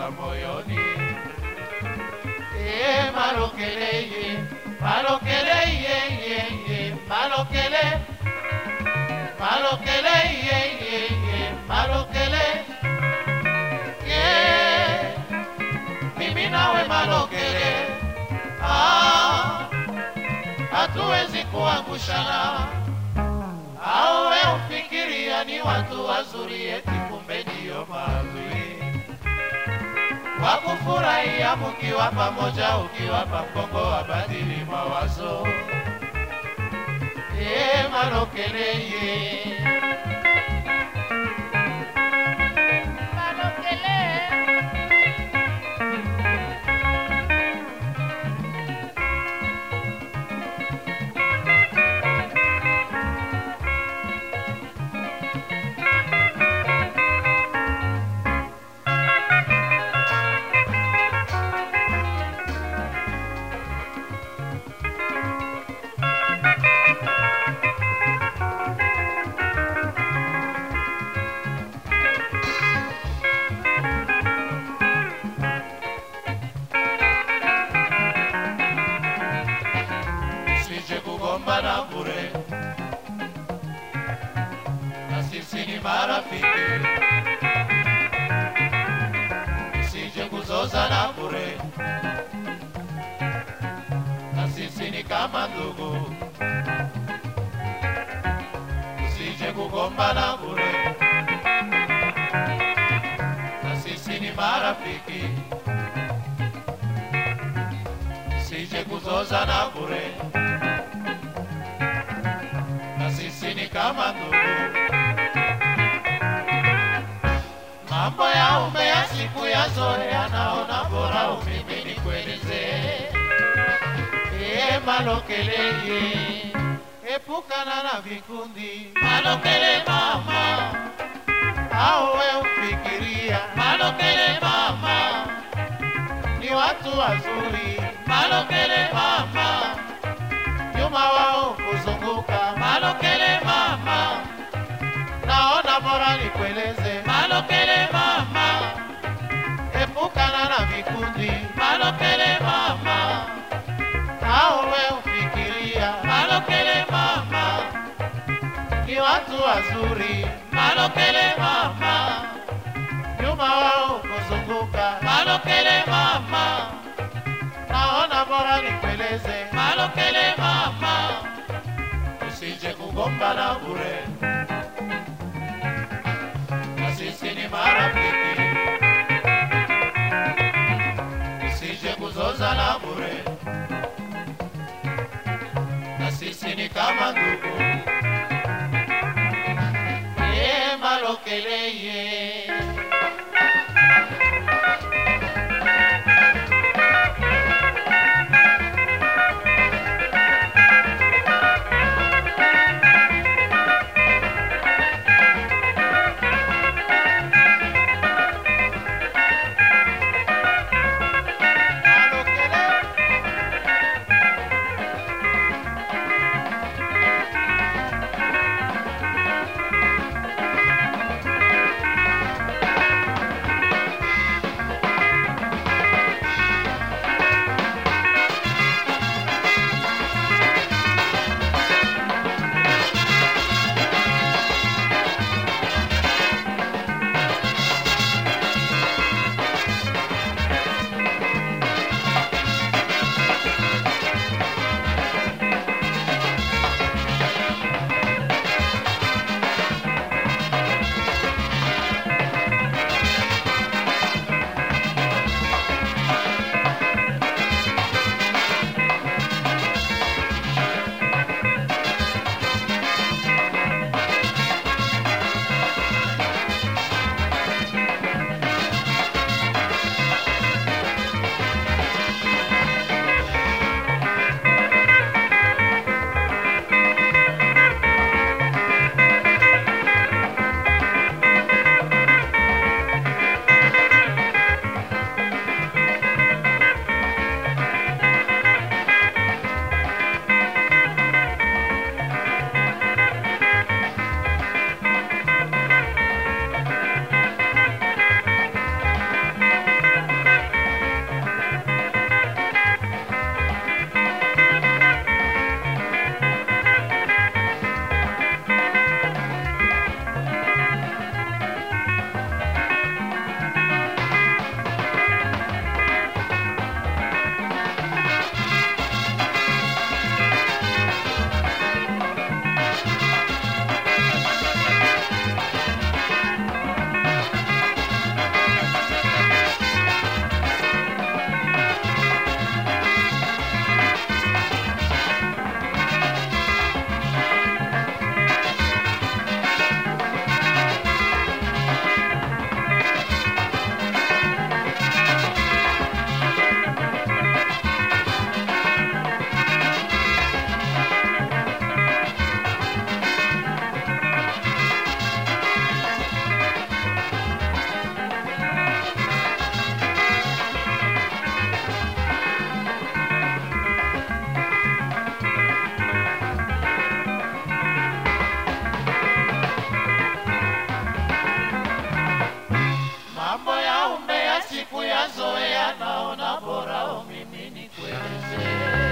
kugusa moyoni. E malokele ye, malokele ye ye ye, malokele, malokele ye ye ye, malokele ye, mimi nawe malokele, ah, hatuwezi kuangushana au we ufikiria ni watu wazuri, eti kumbe ndio maadui wa kufurahia mukiwa pamoja, ukiwapa mgongo wabadili mawazo. E malokele ye Malokele. sije kugombana bure, na sisi ni marafiki, sije kuzozana bure, na sisi ni kama ndugu, sije kugombana bure, na sisi ni marafiki, sije kuzozana bure na sisi ni kama ndugu. Mambo ya ume ya siku ya zoea, naona bora umimi nikuelezee. E malokele ye, epukana na vikundi malokele mama, au we ufikiria malokele mama ni watu wazuri malokele mama nyuma wao kuzunguka malokele mama, naona bora nikueleze malokele mama, epukana na vikundi malokele mama, au we ufikiria malokele mama, ni watu wazuri malokele mama, nyuma wao kuzunguka malokele mama naona bora nikueleze malokele mama, usije kugombana bure, na sisi ni marafiki, usije kuzozana bure, na sisi ni kama ndugu. Ye malokele ye siku ya zoea naona bora mimi nikueleze